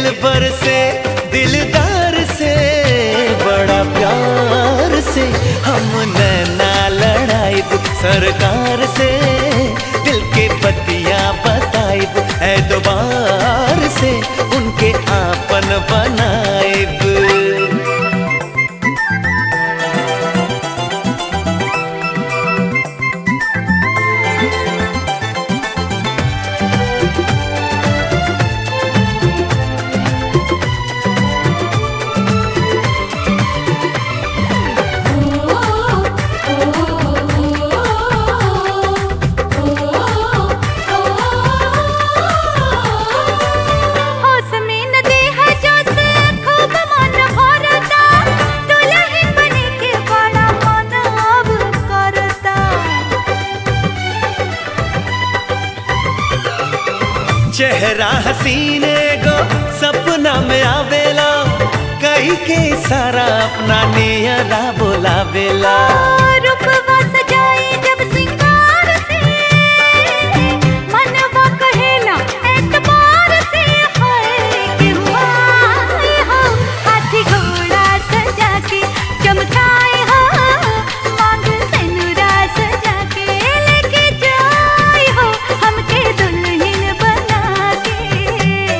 दिल भर से दिलदार से बड़ा प्यार से हम नैना लड़ाई सरकार से दिल के बतिया बताई है दोबार से उनके आपन बनाएब होश में न देहा जोश खूब मन भरता दुल्हन बने के बड़ा मन अब करता चेहरा हसीने गो सपना में आवेला कही के सारा अपना नियरा बोलावेला रूपवा सजाई जब सिंगार से मनवा कहेला एतबार से है कि हुआ हो हाथी घोड़ा सजा के चमकाए हो मांग सिनुरा सजा के लेके जाए हो हमके दुल्हन बना के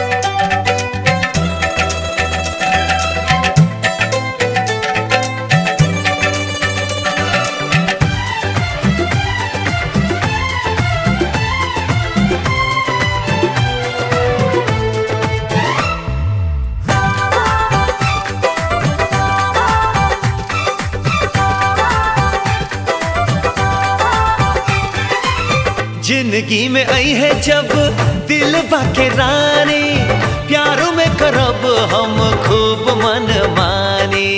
जिंदगी में आई है जब दिल बाके रानी प्यारों में करब हम खूब मन मानी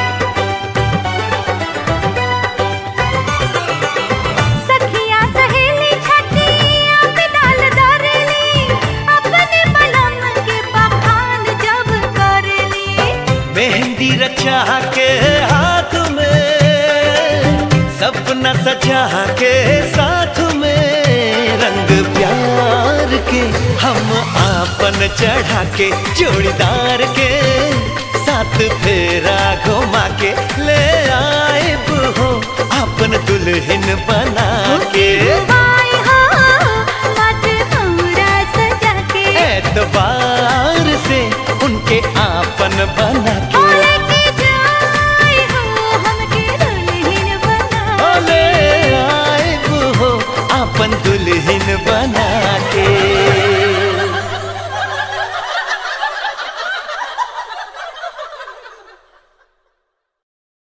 सखिया सहेली छठिया पे डाल दरेली अपने बलम के बखान जब करेली मेहंदी रचा के हाथ में सपना सजा के साथ में रंग प्यार के हम आपन चढ़ा के जोड़ीदार के साथ फेरा घुमा के ले आए हो आपन दुल्हन बना के आए हो मत हमरा सजा के एतबार से उनके आपन बना